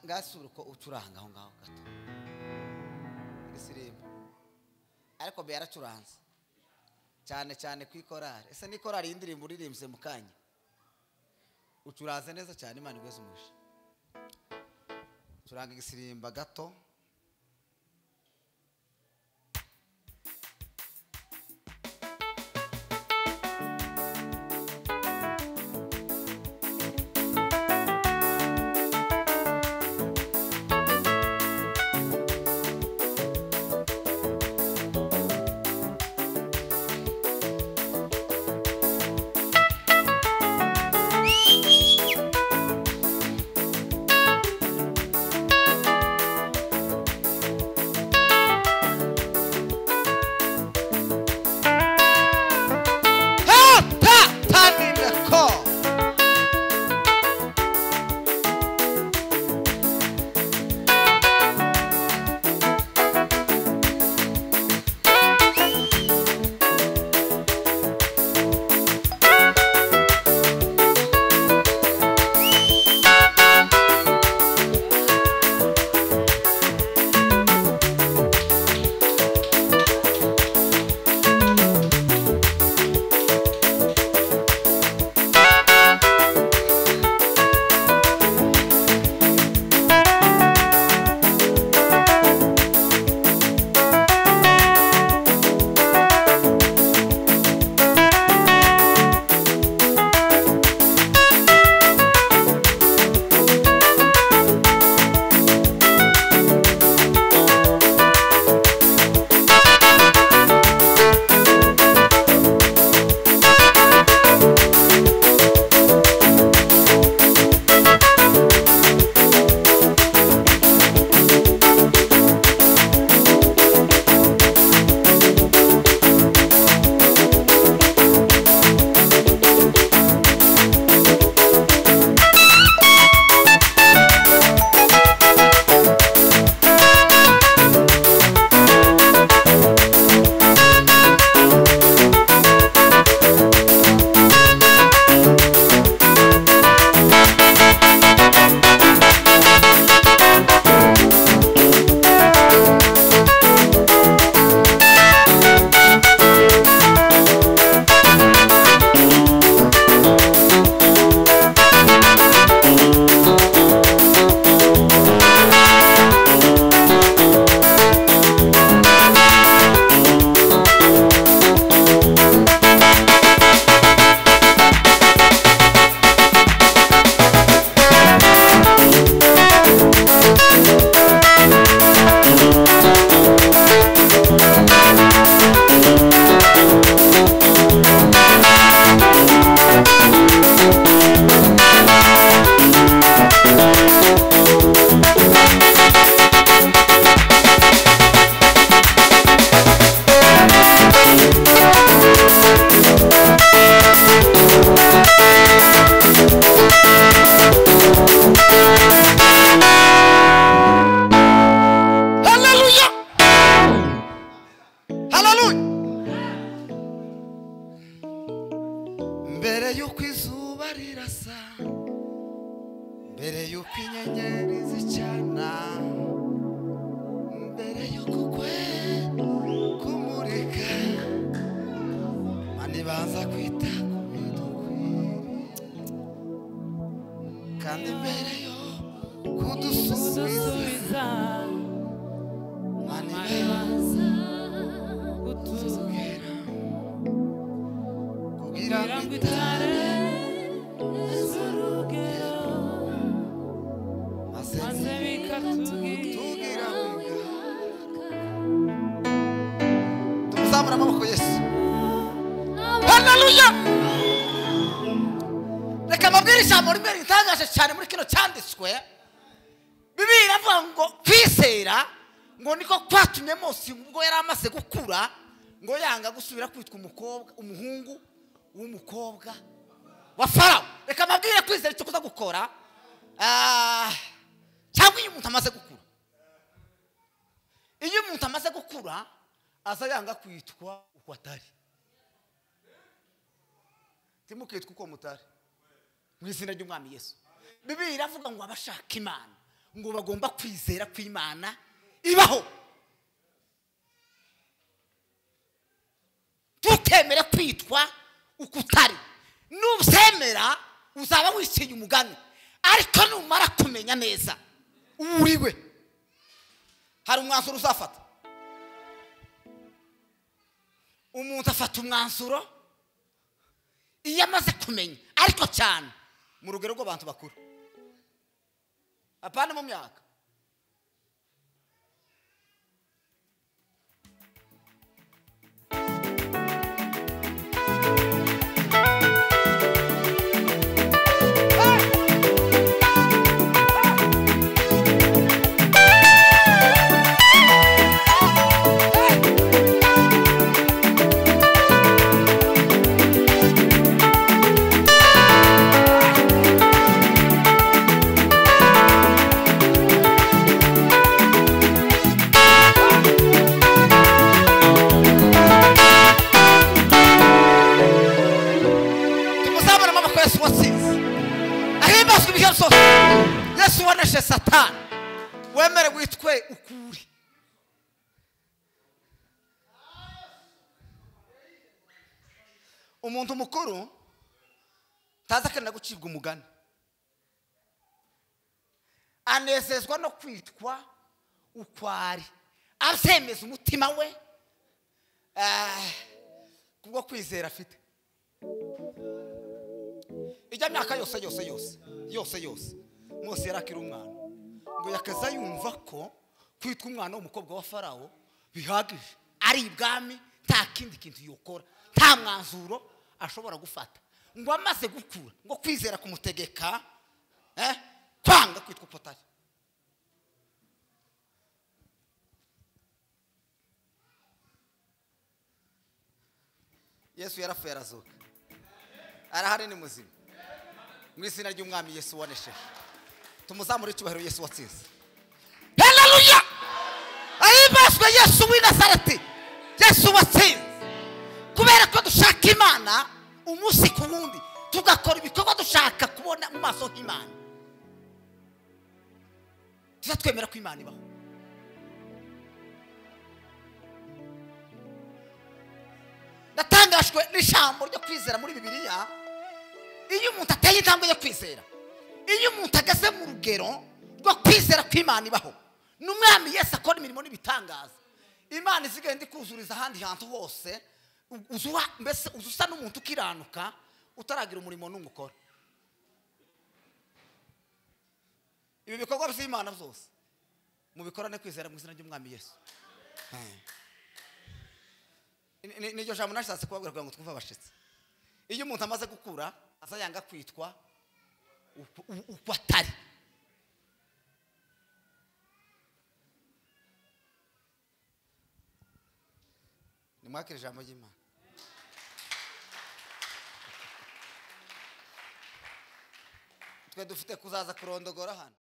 ngasubire uko ucuranga aho ngaho gato isirimbo ariko be yaracuranze cyane cyane ku ikorari ese ni korari y'indirimbo uririmbye mu kanya ucuranze neza cyane imana igweze umuje curanga igisirimba gato hatatanirako haleluya haleluya mbere y'uko izuba rirasa mbere y'uko inyenyeri zicana mbere y'uko kwe kumurika mani baza kwita ku bidukwiriye kandi mbere yo kudusubiza kudusubiza mani mani baza baza kutubwira kugira ngo itare itare z'urugero maze maze bikatubwira tugira tumuzamura amaboko yesu haleluya reka mbabwire ijambo rimwe ritangaje cyane muri kino cyanditswe bibiliya iravuga ngo kwizera ngo niko kwatumye mose ubwo yari amaze gukura ngo yanga gusubira kwitwa umukobwa umuhungu w'umukobwa wa farawo reka mbabwire kwizera icyo kuza gukora Ah, cyangwa iyo umuntu amaze gukura iyo umuntu amaze gukura aza yanga kwitwa uko atari ntimukitwe uko mutari mu izina ry'umwami yesu bibiri iravuga ngo abashaka imana ngo bagomba kwizera kw'imana ibaho ntukemere kwitwa uko utari nubyemera uzaba wiciye umugani ariko numara kumenya neza uwo uri we hari umwanzuro uzafata umuntu afata umwanzuro iyo amaze kumenya ariko cyane mu rugero rw'abantu bakuru apana mu myaka tuzabona amaboko yesu watsinze ahimbazwe ibihe byose yesu waneshe satani wemere witwe ukuri umuntu mukuru ntazi akenera gucibwa umugani anezezwa no kwitwa ukwari abyemeza umutima we eh, kubwo kwizera afite ijya myaka yose yose yose yose yose mose yari akiri umwana ngo yakaza yumva ko kwitwa umwana w'umukobwa wa farawo bihagije ari ibwami nta kindi kintu yokora nta mwanzuro ashobora gufata ngo amaze gukura ngo kwizera kumutegeka eh, kwanga kwitwa uko utari yesu yarapfuye arazuka arahari ni muzima mu izina ry'umwami yesu wanesheje tumuzamure icyubahiro yesu watsinze haleluya ahimbazwe yesu w'i nazareti yesu watsinze kubera ko dushaka imana umunsi ku wundi tugakora ibikorwa dushaka kubona mu maso h'imana tujya twemera ko imana ibaho natangajwe n'ijambo ryo kwizera muri bibiliya iyo umuntu ateye intambwe yo kwizera iyo umuntu ageze mu rugero rwo kwizera kw'imana ibaho n'umwami yesi akora imirimo n'ibitangaza imana izigenda ikuzuriza ahandi hantu hose u- uzuha mbese uza usa n'umuntu ukiranuka utaragira umurimo n'umwe ukora ibi bikorwa by'imana byose mubikorane kwizera mu izina ry'umwami yesu Ni- ni- niryo jambo nashatse kubabwira kugira ngo twumve abashitsi iyo umuntu amaze gukura aza yanga kwitwa uko- u- uko atari nimwakira ijambo ry'imana twe dufite kuzaza kurondogora hano